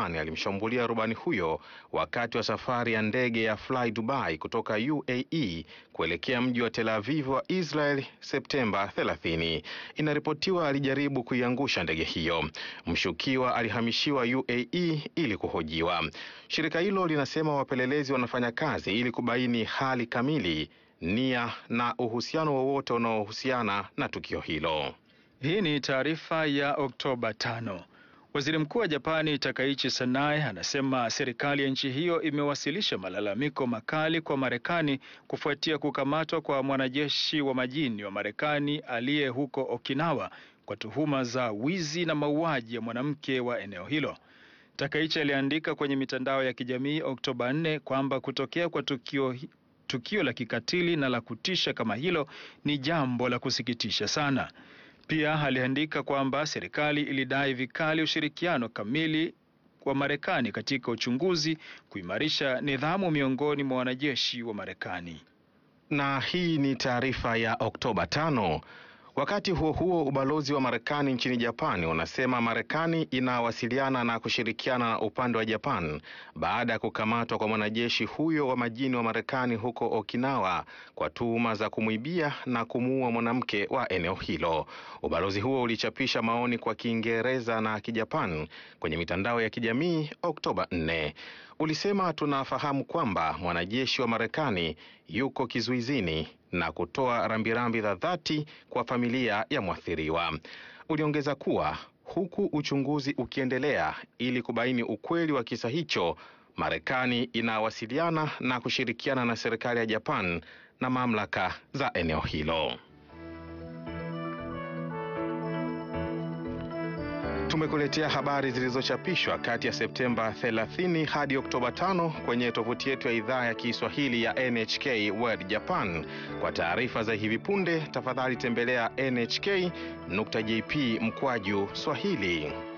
Japani alimshambulia rubani huyo wakati wa safari ya ndege ya Fly Dubai kutoka UAE kuelekea mji wa Tel Aviv wa Israel Septemba 30. Inaripotiwa alijaribu kuiangusha ndege hiyo. Mshukiwa alihamishiwa UAE ili kuhojiwa. Shirika hilo linasema wapelelezi wanafanya kazi ili kubaini hali kamili, nia na uhusiano wowote unaohusiana na tukio hilo. Hii ni taarifa ya Oktoba tano. Waziri Mkuu wa Japani Takaichi Sanae anasema serikali ya nchi hiyo imewasilisha malalamiko makali kwa Marekani kufuatia kukamatwa kwa mwanajeshi wa majini wa Marekani aliye huko Okinawa kwa tuhuma za wizi na mauaji ya mwanamke wa eneo hilo. Takaichi aliandika kwenye mitandao ya kijamii Oktoba 4 kwamba kutokea kwa tukio tukio la kikatili na la kutisha kama hilo ni jambo la kusikitisha sana. Pia aliandika kwamba serikali ilidai vikali ushirikiano kamili wa Marekani katika uchunguzi, kuimarisha nidhamu miongoni mwa wanajeshi wa Marekani. Na hii ni taarifa ya Oktoba tano. Wakati huo huo, ubalozi wa Marekani nchini Japani unasema Marekani inawasiliana na kushirikiana na upande wa Japan baada ya kukamatwa kwa mwanajeshi huyo wa majini wa Marekani huko Okinawa kwa tuhuma za kumwibia na kumuua mwanamke wa eneo hilo. Ubalozi huo ulichapisha maoni kwa Kiingereza na Kijapan kwenye mitandao ya kijamii Oktoba 4. Ulisema tunafahamu kwamba mwanajeshi wa Marekani yuko kizuizini na kutoa rambirambi za dhati kwa familia ya mwathiriwa. Uliongeza kuwa huku uchunguzi ukiendelea ili kubaini ukweli wa kisa hicho, Marekani inawasiliana na kushirikiana na serikali ya Japan na mamlaka za eneo hilo. Tumekuletea habari zilizochapishwa kati ya Septemba 30 hadi Oktoba 5 kwenye tovuti yetu ya idhaa ya Kiswahili ya NHK World Japan. Kwa taarifa za hivi punde, tafadhali tembelea nhk.jp mkwaju Swahili.